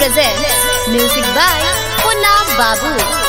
presents music by Punna Babu.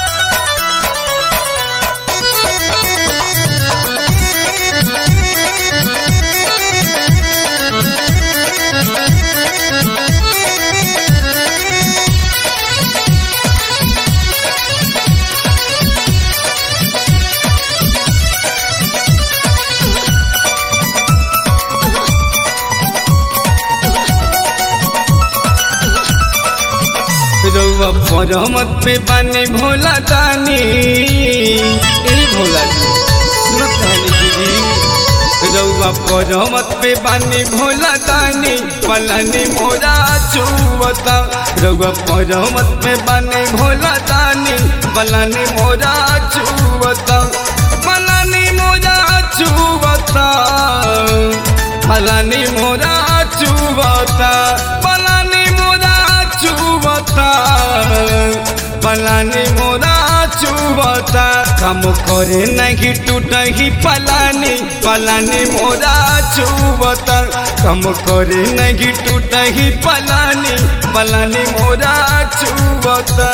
रउआ परमत पे बाने भोला दानी ए भोला जी सुनत कहनी दीदी रउआ परमत पे बाने भोला दानी पलानी मोरा चुवता रउआ परमत पे बाने भोला दानी पलानी मोरा चुवता पलानी मोरा चुवता पलानी मोरा चुवता पलानी मोरा चुवता पलानी मोरा चुवता काम करे नहीं टूटही पलानी पलानी मोरा चुवता काम करे नहीं टूटही पलानी पलानी मोरा चुवता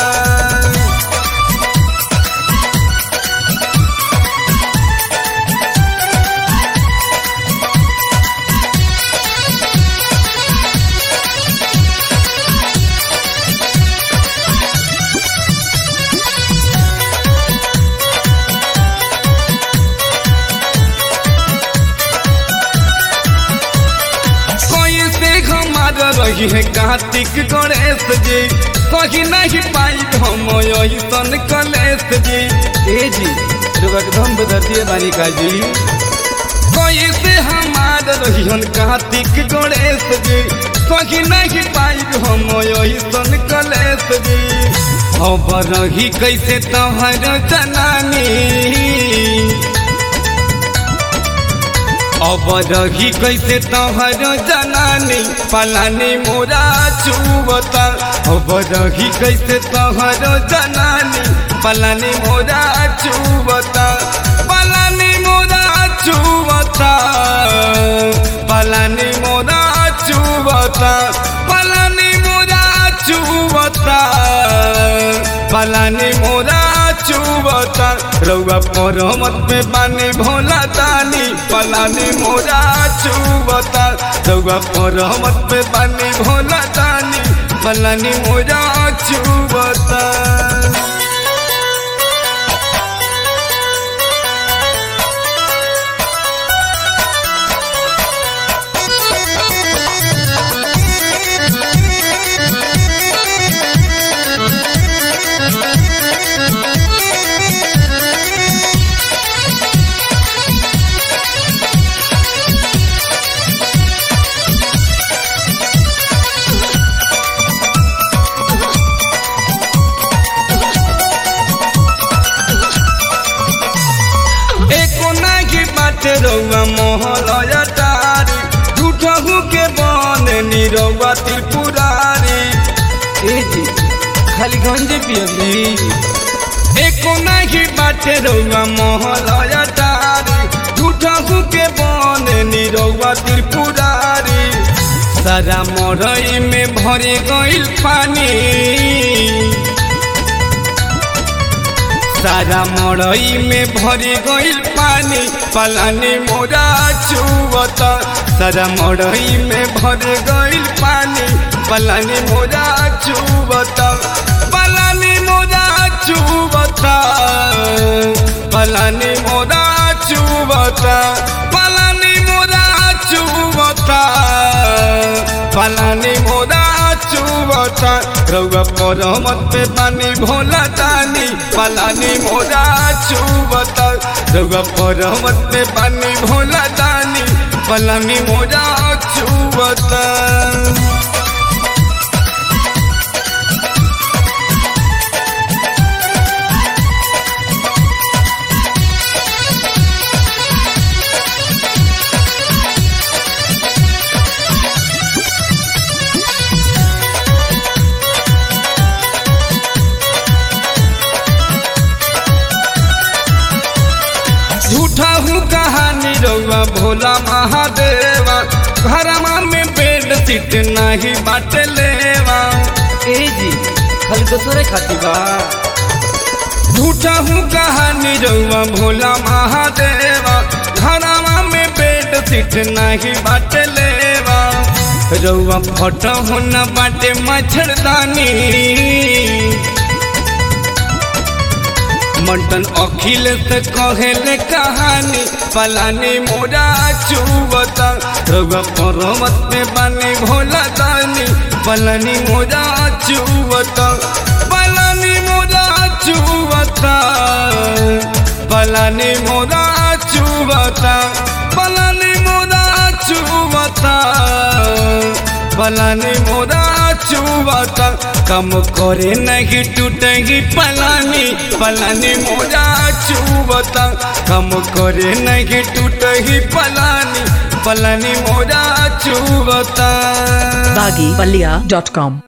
कोई से हमार रही है कार्तिक गणेश जी कहीं नहीं पाई हम ऐसन कलेश जी ए जी एकदम बदतिए बानी का जी कोई से हमार रही हन कार्तिक गणेश जी कहीं नहीं पाई हम ऐसन कलेश जी अब रही कैसे तोहर जनानी अब रही कैसे तोहर जनानी पलानी मोरा चुवता अब रही कैसे तोहर जनानी पलानी मोरा चुवता पलानी मोरा चुवता पलानी मोरा चुवता पलानी मोरा चुवता पलानी मोरा चुवता रउआ परमत में बानी भोला दानी पलानी मोरा चुवता रउआ परमत में बानी भोला दानी पलानी मोरा चुवता एको नागी बाटे रउआ मोहलया तारी झूठहू के बन निरउआ त्रिपुरारी ए जी खाली गंजे पियली एको नागी बाटे रउआ मोहलया तारी झूठहू के बन निरउआ त्रिपुरारी सारा मरई में भरे गइल पानी सारा मड़ई में भरी गइल पानी पलानी मोरा चुवता सारा मड़ई में भरी गइल पानी पलानी मोरा चुवता पलानी मोरा चुवता पलानी मोरा चुवता पलानी मोरा चुवता पलानी मोरा चुवता रउआ परमत पे पानी भोला दानी पलानी मोरा चुवता रउआ परमत पे पानी भोला दानी पलानी मोरा चुवता झूठा हूँ कहानी रउआ भोला महादेवा घरमा में बेड सीट नहीं बाटे लेवा ए जी खाली दोसरे खाती बा झूठा हूँ कहानी रउआ भोला महादेवा घरवा में बेड सीट नहीं बाटे लेवा रउआ फोटो हो न बाटे मच्छरदानी मंटन अखिल से कहेले कहानी पलानी मोरा चुवता रउआ पर्वत में बानी भोला दानी पलानी मोरा चुवता पलानी मोरा चुवता पलानी मोरा चुवता पलानी मोरा चुवता पलानी मोरा चुवता कम करे नहीं टूटेगी पलानी पलानी मोरा चुवता कम करे नहीं टूटेगी पलानी पलानी मोरा चुवता baggypalia.com